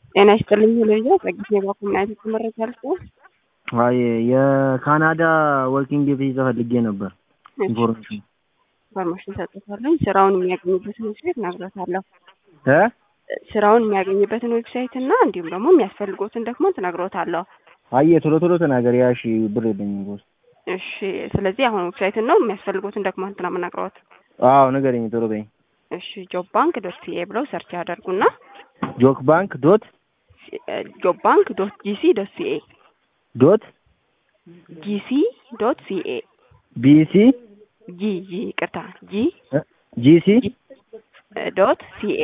ጤና ይስጥልኝ ሄሎይዛ ጸጊት ኔባ ኮሚናይት መረጃ ልስ አይ የካናዳ ወርኪንግ ቪዛ ፈልጌ ነበር። ኢንፎርሜሽን ኢንፎርሜሽን ሰጥታለኝ። ስራውን የሚያገኝበትን ዌብሳይት ነግሮታለሁ። እ ስራውን የሚያገኝበትን ዌብሳይት እና እንዲሁም ደግሞ የሚያስፈልጎትን ዶክመንት ነግሮታለሁ። አየ ቶሎ ቶሎ ተናገር። ያ እሺ ብር የለኝም ቦስ። እሺ ስለዚህ አሁን ዌብሳይትን ነው የሚያስፈልጎትን ዶክመንት ነው የምነግሮት። አዎ ንገረኝ ቶሎ በይ። እሺ ጆብ ባንክ ዶት ሲኤ ብለው ሰርች ያደርጉና ጆክ ባንክ ዶት ጆብ ባንክ ዶት ጂሲ ዶት ሲኤ ዶት ጂሲ ዶት ሲኤ ቢሲ ጂ ጂ ቅርታ ጂ ጂሲ ዶት ሲኤ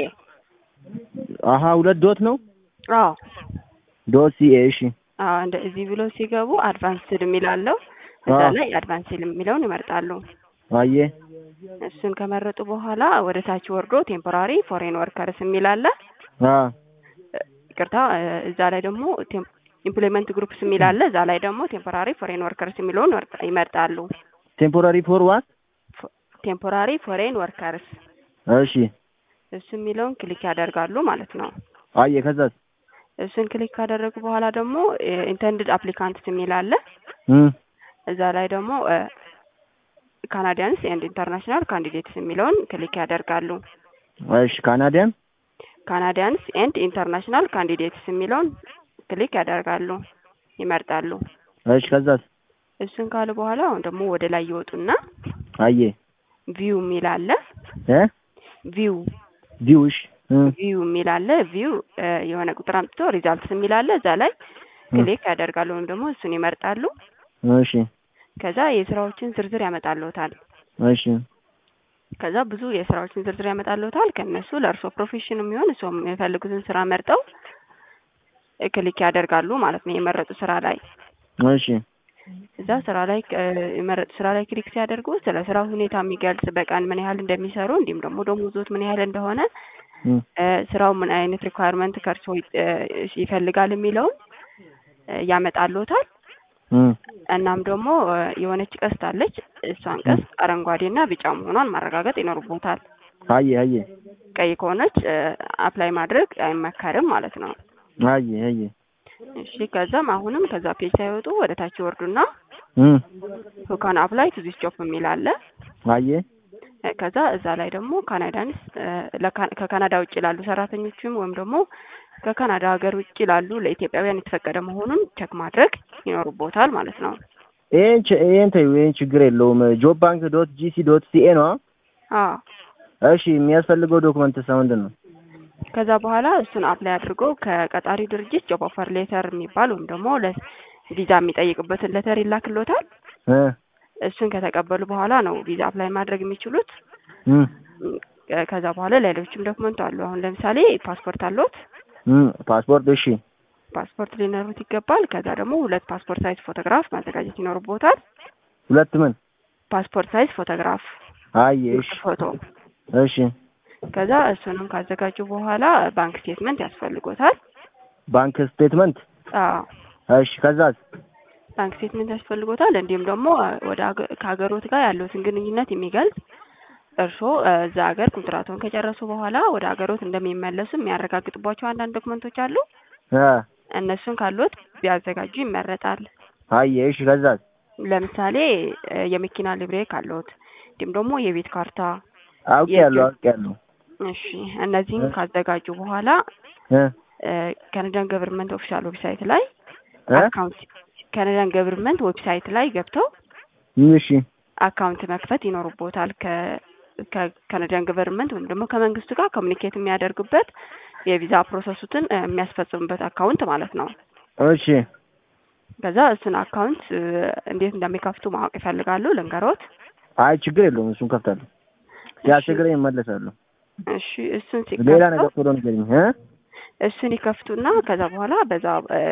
አሀ ሁለት ዶት ነው። አዎ ዶት ሲኤ እሺ አዎ እንደ እዚህ ብለው ሲገቡ አድቫንስድ የሚላለው እዛ ላይ አድቫንስድ የሚለውን ይመርጣሉ። አየ እሱን ከመረጡ በኋላ ወደ ታች ወርዶ ቴምፖራሪ ፎሬን ወርከርስ የሚል አለ። አ ይቅርታ እዛ ላይ ደግሞ ኢምፕሎይመንት ግሩፕስ የሚል አለ። እዛ ላይ ደግሞ ቴምፖራሪ ፎሬን ወርከርስ የሚለውን ወርጣ- ይመርጣሉ። ቴምፖራሪ ፎር ዋት? ቴምፖራሪ ፎሬን ወርከርስ እሺ እሱ የሚለውን ክሊክ ያደርጋሉ ማለት ነው። አየ ከዛስ? እሱን ክሊክ ካደረጉ በኋላ ደግሞ ኢንተንድድ አፕሊካንትስ የሚል አለ። እም እዛ ላይ ደግሞ ካናዲያንስ ኤንድ ኢንተርናሽናል ካንዲዴትስ የሚለውን ክሊክ ያደርጋሉ። እሺ ካናዲያን ካናዲያንስ ኤንድ ኢንተርናሽናል ካንዲዴትስ የሚለውን ክሊክ ያደርጋሉ፣ ይመርጣሉ። እሺ ከዛስ? እሱን ካሉ በኋላ አሁን ደግሞ ወደ ላይ ይወጡና አየ ቪው የሚል አለ። እ ቪው ቪውሽ ቪው የሚል አለ። ቪው የሆነ ቁጥር አምጥቶ ሪዛልትስ የሚል አለ። እዛ ላይ ክሊክ ያደርጋሉ ወይም ደግሞ እሱን ይመርጣሉ። እሺ ከዛ የስራዎችን ዝርዝር ያመጣልዎታል። እሺ ከዛ ብዙ የስራዎችን ዝርዝር ያመጣልዎታል። ከእነሱ ለእርስዎ ፕሮፌሽን የሚሆን እርስዎ የሚፈልጉትን ስራ መርጠው ክሊክ ያደርጋሉ ማለት ነው የመረጡ ስራ ላይ እሺ እዛ ስራ ላይ የመረጡ ስራ ላይ ክሊክ ሲያደርጉ ስለ ስራው ሁኔታ የሚገልጽ በቀን ምን ያህል እንደሚሰሩ እንዲሁም ደግሞ ደሞዝዎት ምን ያህል እንደሆነ እም ስራው ምን አይነት ሪኳየርመንት ከእርሶ ይፈልጋል የሚለውን ያመጣልዎታል። እም እናም ደግሞ የሆነች ቀስት አለች። እሷን ቀስት አረንጓዴና ቢጫ መሆኗን ማረጋገጥ ይኖርቦታል። አየ አየ ቀይ ከሆነች አፕላይ ማድረግ አይመከርም ማለት ነው። አየ አየ እሺ ከዛም አሁንም ከዛ ፔጅ ሳይወጡ ወደ ታች ይወርዱና እም ሁ ካን አፕላይ ቱ ዚስ ጆብ የሚል አለ። አየ ከዛ እዛ ላይ ደግሞ ካናዳንስ ከካናዳ ውጭ ላሉ ሰራተኞችም ወይም ደግሞ ከካናዳ ሀገር ውጭ ላሉ ለኢትዮጵያውያን የተፈቀደ መሆኑን ቸክ ማድረግ ይኖርቦታል ማለት ነው። ይሄን ች- ይሄን ተይው፣ ይሄን ችግር የለውም። ጆብ ባንክ ዶት ጂሲ ዶት ሲኤ ነው። አዎ እሺ የሚያስፈልገው ዶክመንት ምንድን ነው? ከዛ በኋላ እሱን አፕላይ አድርጎ ከቀጣሪ ድርጅት ጆብ ኦፈር ሌተር የሚባል ወይም ደግሞ ለቪዛ የሚጠይቅበትን ሌተር ይላክሎታል። እ እሱን ከተቀበሉ በኋላ ነው ቪዛ አፕላይ ማድረግ የሚችሉት። እም ከዛ በኋላ ሌሎችም ዶክመንት አሉ። አሁን ለምሳሌ ፓስፖርት አለዎት? እም ፓስፖርት እሺ ፓስፖርት ሊኖሩት ይገባል። ከዛ ደግሞ ሁለት ፓስፖርት ሳይዝ ፎቶግራፍ ማዘጋጀት ይኖርቦታል። ሁለት ምን? ፓስፖርት ሳይዝ ፎቶግራፍ አየ እሺ ፎቶ። እሺ ከዛ እሱንም ካዘጋጁ በኋላ ባንክ ስቴትመንት ያስፈልጎታል። ባንክ ስቴትመንት አዎ እሺ ከዛስ? ባንክ ስቴትመንት ያስፈልጎታል። እንዲሁም ደግሞ ወደ ሀገ- ከሀገሮት ጋር ያለውትን ግንኙነት የሚገልጽ እርስዎ እዛ ሀገር ኮንትራቶን ከጨረሱ በኋላ ወደ ሀገሮት እንደሚመለሱ የሚያረጋግጥባቸው አንዳንድ ዶክመንቶች አሉ። እ እነሱን ካሉት ቢያዘጋጁ ይመረጣል። አየ እሺ ከዛስ? ለምሳሌ የመኪና ሊብሬ ካለዎት እንዲሁም ደግሞ የቤት ካርታ። አውቄያለሁ አውቄያለሁ። እሺ እነዚህን ካዘጋጁ በኋላ እ ካናዳን ገቨርንመንት ኦፊሻል ዌብሳይት ላይ እ አካውንት ካናዳን ገቨርንመንት ዌብሳይት ላይ ገብተው እሺ አካውንት መክፈት ይኖርቦታል። ከ ከካናዳን ገቨርንመንት ወይም ደግሞ ከመንግስቱ ጋር ኮሚኒኬት የሚያደርጉበት የቪዛ ፕሮሰሱትን የሚያስፈጽሙበት አካውንት ማለት ነው። እሺ ከዛ እሱን አካውንት እንዴት እንደሚከፍቱ ማወቅ ይፈልጋሉ? ልንገሮት? አይ ችግር የለውም እሱን ከፍታለሁ። ሲያስቸግረኝ እመለሳለሁ። እሺ እሱን ሌላ ሲከፍቱ ነገር ቶሎ ንገሪኝ እ እሱን ይከፍቱና ከዛ በኋላ በዛ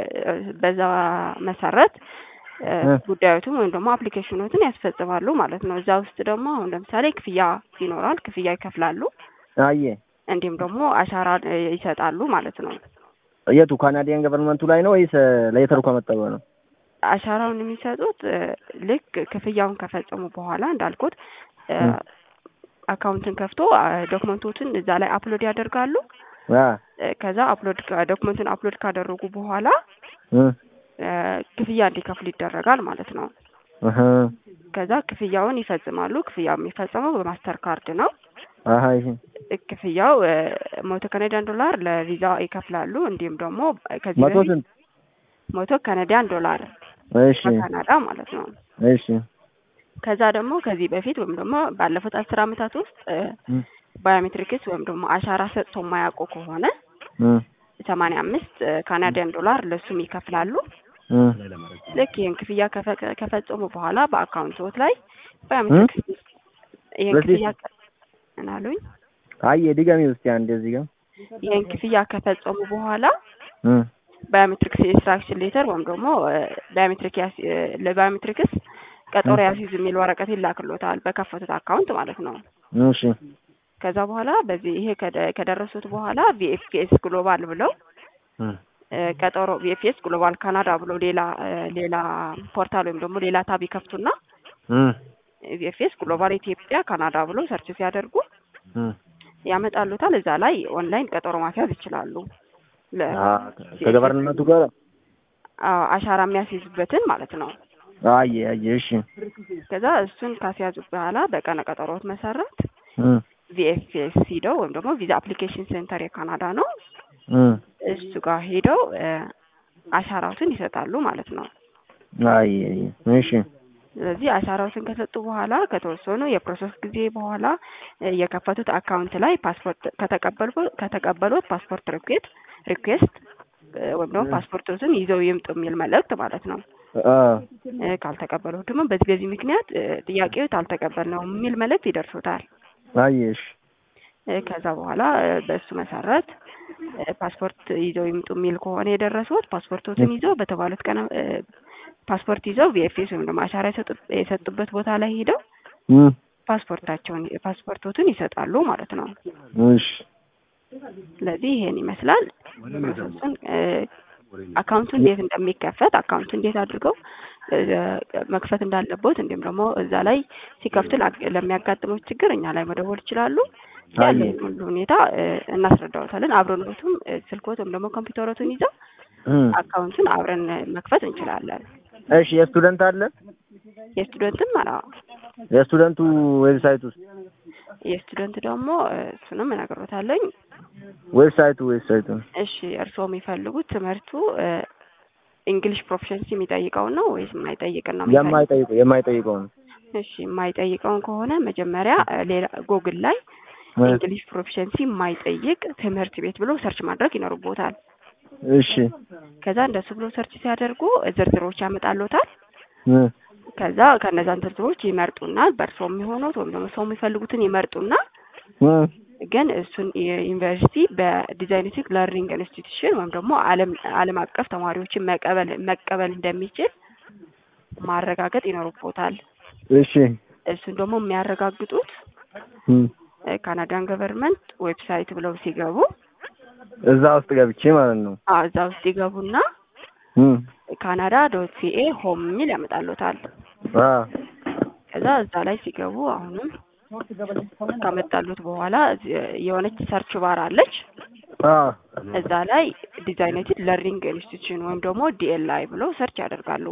በዛ መሰረት እ እ ጉዳዮቱን ወይም ደግሞ አፕሊኬሽኖትን ያስፈጽማሉ ማለት ነው። እዛ ውስጥ ደግሞ አሁን ለምሳሌ ክፍያ ይኖራል። ክፍያ ይከፍላሉ። አየ እንዲሁም ደግሞ አሻራ እ ይሰጣሉ ማለት ነው። የቱ ካናዲያን ገቨርንመንቱ ላይ ነው ወይስ ለየተሩ ከመጣ በኋላ? አሻራውን የሚሰጡት እ ልክ ክፍያውን ከፈጸሙ በኋላ እንዳልኩት እ እ አካውንትን ከፍቶ ዶክመንቶችን እዛ ላይ አፕሎድ ያደርጋሉ። አ እ፣ ከዛ አፕሎድ ዶክመንቱን አፕሎድ ካደረጉ በኋላ እ እ፣ ክፍያ እንዲከፍሉ ይደረጋል ማለት ነው። እህ ከዛ ክፍያውን ይፈጽማሉ። ክፍያው የሚፈጸመው በማስተር ካርድ ነው። አሃ ይሄ እ፣ ክፍያው እ፣ መቶ ካናዲያን ዶላር ለቪዛ ይከፍላሉ። እንዲሁም ደግሞ ከዚህ መቶ በፊት ስንት? መቶ ካናዲያን ዶላር እሺ በካናዳ ማለት ነው። እሺ ከዛ ደግሞ ከዚህ በፊት ወይም ደግሞ ባለፉት አስር አመታት ውስጥ እ፣ እ ባዮሜትሪክስ ወይም ደግሞ አሻራ ሰጥቶ የማያውቁ ከሆነ እ ሰማንያ አምስት ካናዲያን ዶላር ለሱም ይከፍላሉ። እ ልክ ይህን ክፍያ ከፈ- ከፈጸሙ በኋላ በአካውንቶት ላይ ባዮሜትሪክስ ይህን በዚህ- ክፍያ ከ- ምን አሉኝ? አይ ድጋሚ ውስጥ አንድ እዚህ ጋር ይህን ክፍያ ከፈጸሙ በኋላ እ ባዮሜትሪክስ ኢንስትራክሽን ሌተር ወይም ደግሞ እ፣ ባዮሜትሪክ ያስ- እ፣ ለባዮሜትሪክስ ቀጠሮ ያስይዙ የሚል ወረቀት ይላክሎታል በከፈቱት አካውንት ማለት ነው። እሺ ከዛ በኋላ በዚህ ይሄ ከደ- ከደረሱት በኋላ ቪኤፍፒኤስ ግሎባል ብለው እ እ፣ ቀጠሮ ቪኤፍፒኤስ ግሎባል ካናዳ ብለው ሌላ እ፣ ሌላ ፖርታል ወይም ደግሞ ሌላ ታብ ይከፍቱና እ ቪኤፍኤስ ግሎባል ኢትዮጵያ ካናዳ ብሎ ሰርች ሲያደርጉ እ ያመጣሉታል። እዛ ላይ ኦንላይን ቀጠሮ ማስያዝ ይችላሉ። ለ አ ከገቨርንመንቱ ጋር አዎ፣ አሻራ የሚያስይዙበትን ማለት ነው። አየ አየ እሺ ከዛ እሱን ካስያዙ በኋላ በቀነ ቀጠሮት መሰረት እ ቪኤፍኤስ ሂደው ወይም ደግሞ ቪዛ አፕሊኬሽን ሴንተር የካናዳ ነው እ እሱ ጋር ሄደው እ፣ አሻራዎትን ይሰጣሉ ማለት ነው። አየ አየ እሺ ስለዚህ አሻራዎትን ከሰጡ በኋላ ከተወሰኑ የፕሮሰስ ጊዜ በኋላ እ፣ የከፈቱት አካውንት ላይ ፓስፖርት ከተቀበሉ ከተቀበሉት ፓስፖርት ሪኩዌስት ሪኩዌስት እ፣ ወይም ደግሞ ፓስፖርቶትን ይዘው ይምጡ የሚል መልእክት ማለት ነው። አ እ፣ ካልተቀበሉት ደግሞ በዚህ በዚህ ምክንያት እ፣ ጥያቄው አልተቀበልነውም የሚል መልእክት ይደርሱታል። አየ እሺ እ፣ ከዛ በኋላ እ፣ በእሱ መሰረት እ፣ ፓስፖርት ይዘው ይምጡ የሚል ከሆነ የደረሱት ፓስፖርቶትን ይዘው በተባሉት ቀን እ፣ ፓስፖርት ይዘው ቪኤፍኤስ ወይም ደግሞ አሻራ የሰጡ- የሰጡበት ቦታ ላይ ሄደው እ ፓስፖርታቸውን ፓስፖርቶትን ይሰጣሉ ማለት ነው። እሺ ስለዚህ ይሄን ይመስላል ፕሮሰሱን እ፣ አካውንቱ እንዴት እንደሚከፈት አካውንቱ እንዴት አድርገው እ፣ መክፈት እንዳለቦት እንዲሁም ደግሞ እዛ ላይ ሲከፍቱ ላ- ለሚያጋጥመው ችግር እኛ ላይ መደወል ይችላሉ። ያለውን ሁሉ ሁኔታ እ፣ እናስረዳዎታለን። አብረኖቱም እ፣ ስልኮት ወይም ደግሞ ኮምፒውተሮቱን ይዘው እ አካውንቱን አብረን መክፈት እንችላለን። እሺ የስቱደንት አለ የስቱደንትም አላ የስቱደንቱ ዌብሳይት ውስጥ የስቱደንት ደግሞ እ፣ እሱንም እነግሮታለኝ። ዌብሳይቱ ዌብሳይቱ እሺ እርስዎ የሚፈልጉት ትምህርቱ እ፣ እንግሊሽ ፕሮፊሸንሲ የሚጠይቀውን ነው ወይስ የማይጠይቅን ነው? የሚፈልጉት? የማይጠይቀው የማይጠይቀው ነው እሺ የማይጠይቀውን ከሆነ መጀመሪያ እ፣ ሌላ ጎግል ላይ እንግሊሽ ፕሮፊሸንሲ የማይጠይቅ ትምህርት ቤት ብሎ ሰርች ማድረግ ይኖርቦታል። እሺ ከዛ እንደሱ ብሎ ሰርች ሲያደርጉ ዝርዝሮች ያመጣሎታል። እ ከዛ ከነዛን ዝርዝሮች ይመርጡና በእርሶ የሚሆኑት ወይም ደግሞ ሰው የሚፈልጉትን ይመርጡና እ ግን እሱን ዩኒቨርሲቲ በዲዛይኒስቲክ ለርኒንግ ኢንስቲትዩሽን ወይም ደግሞ ዓለም ዓለም አቀፍ ተማሪዎችን መቀበል መቀበል እንደሚችል ማረጋገጥ ይኖርቦታል። እሺ እሱን ደግሞ የሚያረጋግጡት እ ካናዳን ገቨርንመንት ዌብሳይት ብለው ሲገቡ እዛ ውስጥ ገብቼ ማለት ነው አዎ እዛ ውስጥ ይገቡና እ ካናዳ ዶት ሲኤ ሆም የሚል ያመጣሉታል። አ ከዛ እዛ ላይ ሲገቡ አሁንም ካመጣሉት በኋላ እዚህ የሆነች ሰርች ባር አለች። አ እዛ ላይ ዲዛይነቲድ ለርኒንግ ኢንስቲትዩሽን ወይም ደግሞ ዲኤልአይ ብለው ሰርች ያደርጋሉ።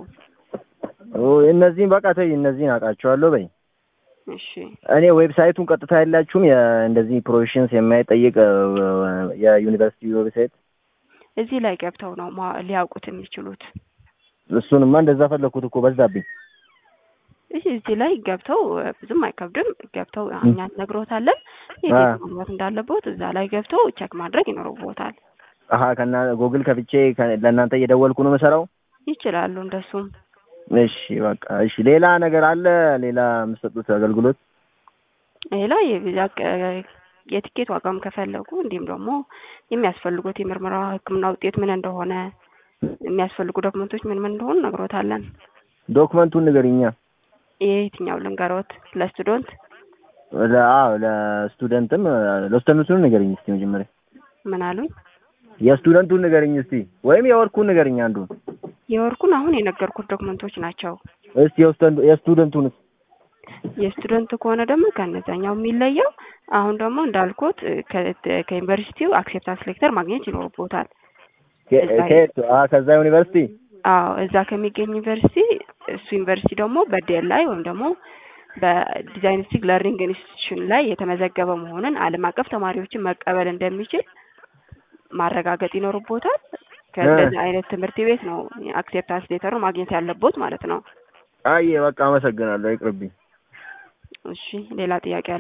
ኦ እነዚህን በቃ ተይ እነዚህን አውቃቸዋለሁ በይ እሺ እኔ ዌብሳይቱን ቀጥታ የላችሁም እንደዚህ ፕሮፌሽንስ የማይጠይቅ እ፣ የዩኒቨርሲቲ ዌብሳይት እዚህ ላይ ገብተው ነው ማ- ሊያውቁት የሚችሉት። እሱንማ እንደዛ ፈለኩት እኮ በዛብኝ እሺ እዚህ ላይ ገብተው እ፣ ብዙም አይከብድም። ገብተው እኛ ነግሮታለን የት አ። የት መግባት እንዳለቦት እዛ ላይ ገብተው ቼክ ማድረግ ይኖርቦታል። አሀ ከና ጎግል ከፍቼ ከ- ለእናንተ እየደወልኩ ነው የምሰራው ይችላሉ እንደሱም እሺ በቃ እሺ ሌላ ነገር አለ ሌላ የምትሰጡት አገልግሎት ሌላ የቪዛ ቅ- የትኬት ዋጋም ከፈለጉ እንዲሁም ደግሞ የሚያስፈልጉት የምርመራ ሕክምና ውጤት ምን እንደሆነ የሚያስፈልጉ ዶክመንቶች ምን ምን እንደሆኑ ነግሮታለን። ዶክመንቱን ንገሪኛ የየትኛው ልንገሮት? ለስቱደንት ለ- አዎ ለስቱደንትም ለስቱደንቱን ንገሪኝ እስቲ መጀመሪያ ምን አሉኝ? የስቱደንቱን ንገሪኝ እስቲ ወይም የወርኩን ንገሪኝ አንዱን የወርቁን አሁን የነገርኩት ዶክመንቶች ናቸው። እስቲ የስቱደንቱን የስቱደንት ከሆነ ደግሞ ከነዛኛው የሚለየው አሁን ደግሞ እንዳልኩት ከ- ከዩኒቨርሲቲው አክሴፕታንስ ሌተር ማግኘት ይኖርቦታል። ከ- እዛ ከየት? አዎ ከዛ ዩኒቨርሲቲ አዎ እዛ ከሚገኝ ዩኒቨርሲቲ እሱ ዩኒቨርሲቲ ደግሞ በዴል ላይ ወይም ደግሞ በዲዛይኒስቲክ ለርኒንግ ኢንስቲትዩሽን ላይ የተመዘገበ መሆኑን ዓለም አቀፍ ተማሪዎችን መቀበል እንደሚችል ማረጋገጥ ይኖርቦታል። ከእንደዚህ አይነት ትምህርት ቤት ነው አክሴፕታንስ ሌተሩ ማግኘት ያለቦት ማለት ነው። አይ በቃ አመሰግናለሁ። ይቅርብኝ። እሺ ሌላ ጥያቄ አለ?